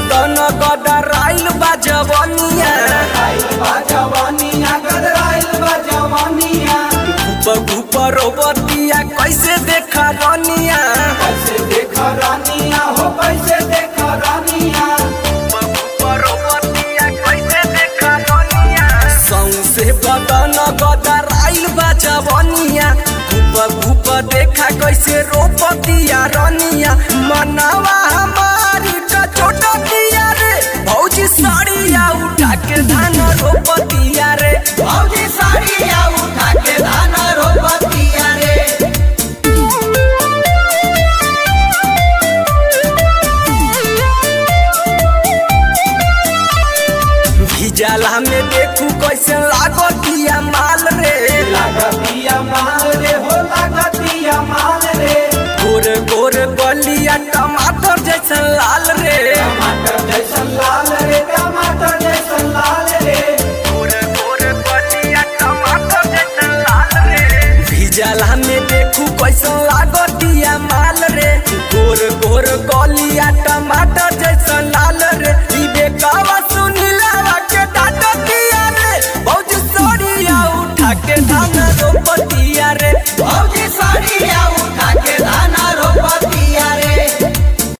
बदन गदराइल बा जवनिया घुप घुप रोबतिया कैसे देखा रनिया घुप घुप रोबतिया कैसे देखा रनिया सौसे बदन गदराइल बा जवनिया घुप घुप देखा कैसे रोपतिया रनिया मनावा हमारी का छोटतिया रे भौजी साड़िया उठा के धान रोपतिया रे भौजी साड़िया उठा के धान रोपतिया रे भिजाला में देखू कैसे लागतिया माल रे लागतिया माल रे हो लागतिया माल रे गोर गोर गलिया टमाटर जैसन लाल रे टमाटर जैसन लाल रे टमाटर जैसन लाल रे गोर गोर गलिया टमाटर जैसन लाल रे भिजाला में देखू कैसन